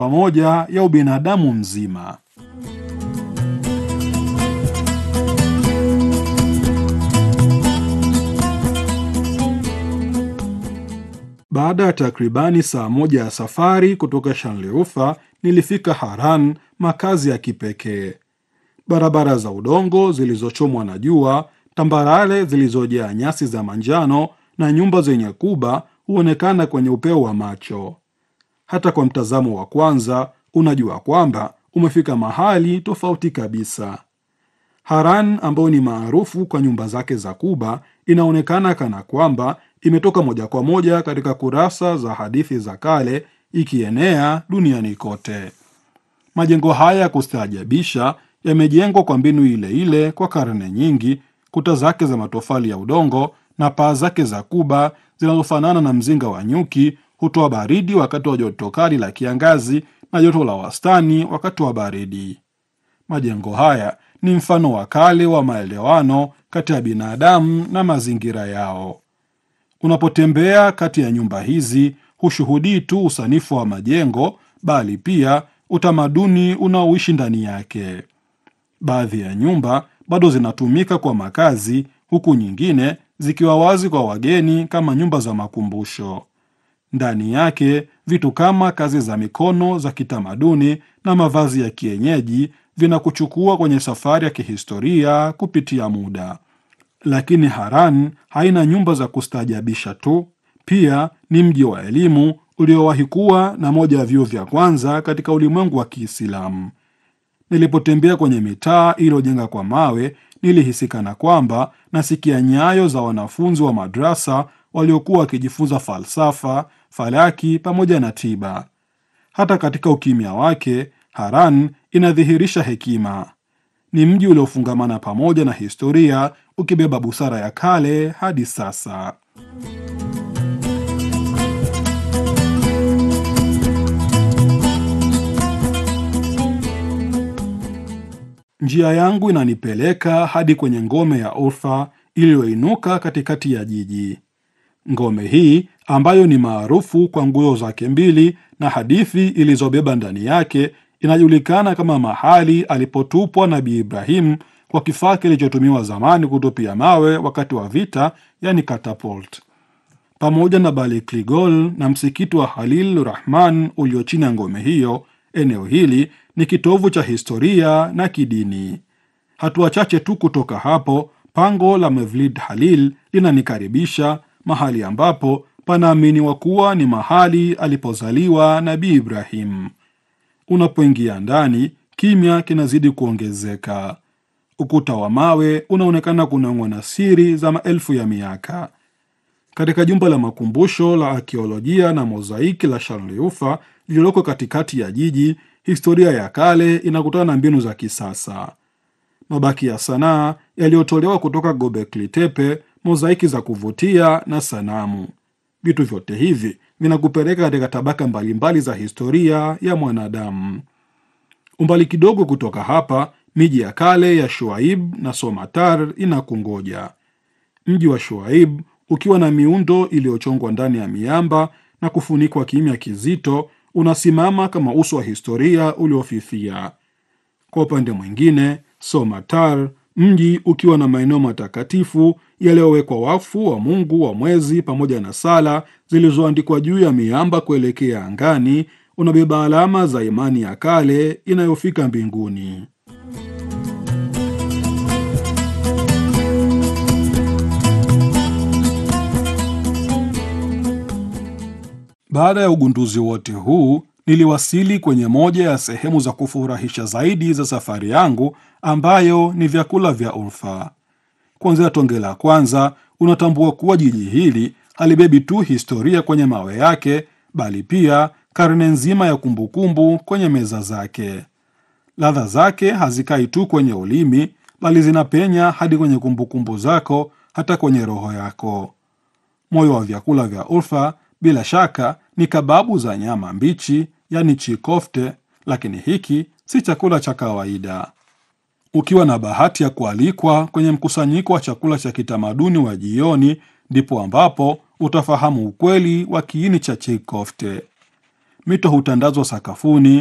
pamoja ya ubinadamu mzima. Baada ya takribani saa moja ya safari kutoka Shanliurfa, nilifika Haran, makazi ya kipekee. Barabara za udongo zilizochomwa na jua, tambarare zilizojaa nyasi za manjano na nyumba zenye kuba huonekana kwenye upeo wa macho. Hata kwa mtazamo wa kwanza, unajua kwamba umefika mahali tofauti kabisa. Haran ambayo ni maarufu kwa nyumba zake za kuba inaonekana kana kwamba imetoka moja kwa moja katika kurasa za hadithi za kale ikienea duniani kote. Majengo haya ya kustaajabisha yamejengwa kwa mbinu ile ile kwa karne nyingi, kuta zake za matofali ya udongo na paa zake za kuba zinazofanana na mzinga wa nyuki hutoa baridi wakati wa joto kali la kiangazi na joto la wastani wakati wa baridi. Majengo haya ni mfano wa kale wa maelewano kati ya binadamu na mazingira yao. Unapotembea kati ya nyumba hizi, hushuhudii tu usanifu wa majengo, bali pia utamaduni unaoishi ndani yake. Baadhi ya nyumba bado zinatumika kwa makazi, huku nyingine zikiwa wazi kwa wageni kama nyumba za makumbusho. Ndani yake vitu kama kazi za mikono za kitamaduni na mavazi ya kienyeji vinakuchukua kwenye safari ya kihistoria kupitia muda. Lakini Haran haina nyumba za kustaajabisha tu, pia ni mji wa elimu uliowahi kuwa na moja ya vyuo vya kwanza katika ulimwengu wa Kiislamu. Nilipotembea kwenye mitaa iliyojenga kwa mawe, nilihisi kana kwamba nasikia nyayo za wanafunzi wa madrasa waliokuwa wakijifunza falsafa, falaki pamoja na tiba. Hata katika ukimya wake, Haran inadhihirisha hekima. Ni mji uliofungamana pamoja na historia, ukibeba busara ya kale hadi sasa. Njia yangu inanipeleka hadi kwenye ngome ya Urfa iliyoinuka katikati ya jiji. Ngome hii ambayo ni maarufu kwa nguzo zake mbili na hadithi ilizobeba ndani yake inajulikana kama mahali alipotupwa Nabii Ibrahim kwa kifaa kilichotumiwa zamani kutupia mawe wakati wa vita, yani catapult. Pamoja na Balikligol na msikiti wa Halil Rahman ulio chini ya ngome hiyo, eneo hili ni kitovu cha historia na kidini. Hatua chache tu kutoka hapo, pango la Mevlid Halil linanikaribisha mahali ambapo panaaminiwa kuwa ni mahali alipozaliwa Nabii Ibrahim. Unapoingia ndani, kimya kinazidi kuongezeka. Ukuta wa mawe unaonekana kunang'wa na siri za maelfu ya miaka. Katika jumba la makumbusho la akiolojia na mozaiki la Sharliufa lililoko katikati ya jiji, historia ya kale inakutana na mbinu za kisasa. Mabaki ya sanaa yaliyotolewa kutoka Gobekli Tepe, mozaiki za kuvutia na sanamu. Vitu vyote hivi vinakupeleka katika tabaka mbalimbali za historia ya mwanadamu. Umbali kidogo kutoka hapa, miji ya kale ya Shuaib na Somatar inakungoja. Mji wa Shuaib ukiwa na miundo iliyochongwa ndani ya miamba na kufunikwa kimya kizito, unasimama kama uso wa historia uliofifia. Kwa upande mwingine, Somatar, mji ukiwa na maeneo matakatifu yaliyowekwa wakfu wa Mungu wa mwezi pamoja na sala zilizoandikwa juu ya miamba kuelekea angani, unabeba alama za imani ya kale inayofika mbinguni. Baada ya ugunduzi wote huu, niliwasili kwenye moja ya sehemu za kufurahisha zaidi za safari yangu, ambayo ni vyakula vya Urfa. Kuanzia tonge la kwanza, unatambua kuwa jiji hili halibebi tu historia kwenye mawe yake, bali pia karne nzima ya kumbukumbu kwenye meza zake. Ladha zake hazikai tu kwenye ulimi, bali zinapenya hadi kwenye kumbukumbu zako, hata kwenye roho yako. Moyo wa vyakula vya Urfa bila shaka ni kababu za nyama mbichi, yani chikofte, lakini hiki si chakula cha kawaida. Ukiwa na bahati ya kualikwa kwenye mkusanyiko wa chakula cha kitamaduni wa jioni, ndipo ambapo utafahamu ukweli wa kiini cha chikofte. mito hutandazwa sakafuni